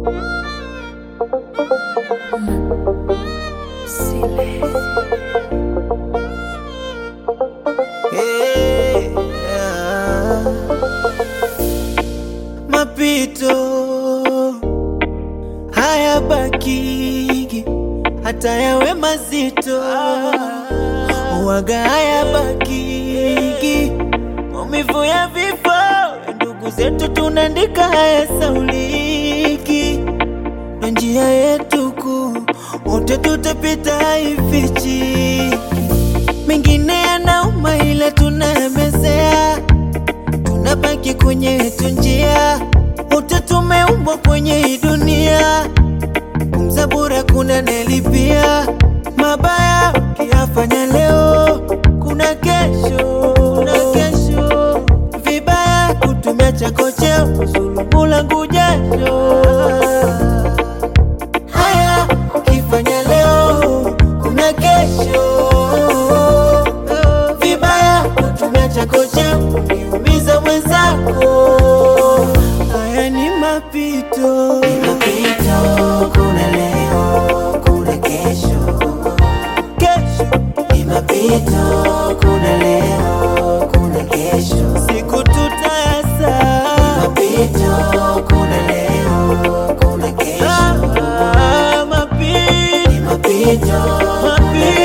Hey, yeah. Mapito haya bakigi hata yawe mazito waga haya bakigi maumivu ya vifo ya ndugu zetu tunaandika haya sauliki na njia yetu kuu wote tutapita haifichi mengine yanauma ila tunayamezea tunabaki kwenye yetu njia wote tumeumbwa kwenye hii dunia kumzabura kuna nelipia mabaya ukiyafanya leo kuna kesho kuna kesho vibaya kutumia chako cheo kusulubu langu jasho haya ukifanya leo kuna kesho vibaya kutumia chako cheo kuumiza mwenzako haya ni mapito Ni mapito, kuna leo, kuna kesho. kesho Ni mapito, kuna leo, kuna kesho. siku tutayasa Mapito, kuna leo, kuna kesho. Ah, mapito Ni mapito, mapito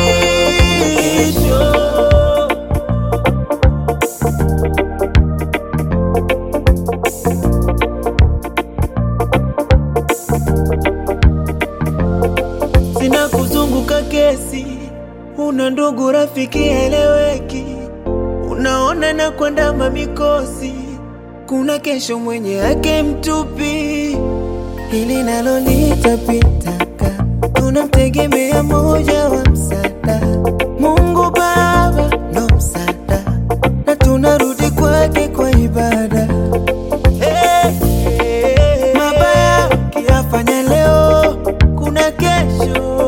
sina kuzunguka kesi, una ndugu rafiki eleweki, unaona na kuandama mikosi, kuna kesho mwenye yake mtupi, hili nalo litapitaka, tunamtegemea moja wa msaada, Mungu Baba ndo msaada, na tunarudi kwake kwa ibada. Hey, hey, mabaya ukiyafanya leo, kuna kesho.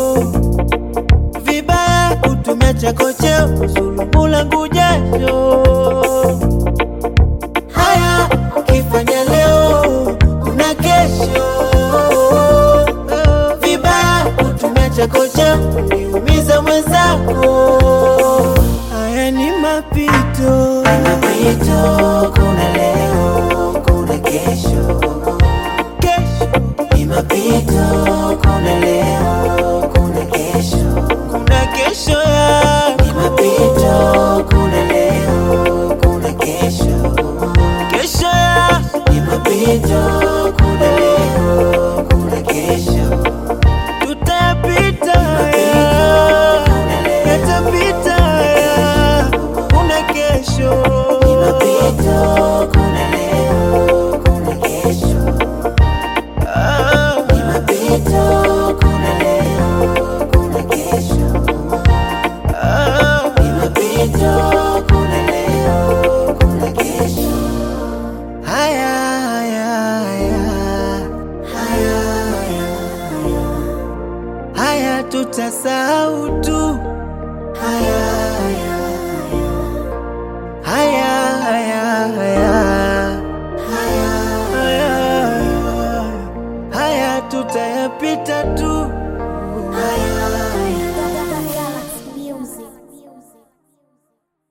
Vibaya kutumia chako cheo, kusulubu langu jasho. Haya ukifanya leo, kuna kesho. Vibaya kutumia chako cheo, kuniumiza mwenzako. Haya ni mapito. mapito, kuna leo, kuna kesho. Kesho Ni mapito, kuna leo, kuna kesho. kuna kesho yako. Ni mapito, kuna leo, kuna kesho. kesho yako Ni mapito, kuna leo, kuna kesho. tutapita haya, yatapita haya, kuna kesho Ni mapito,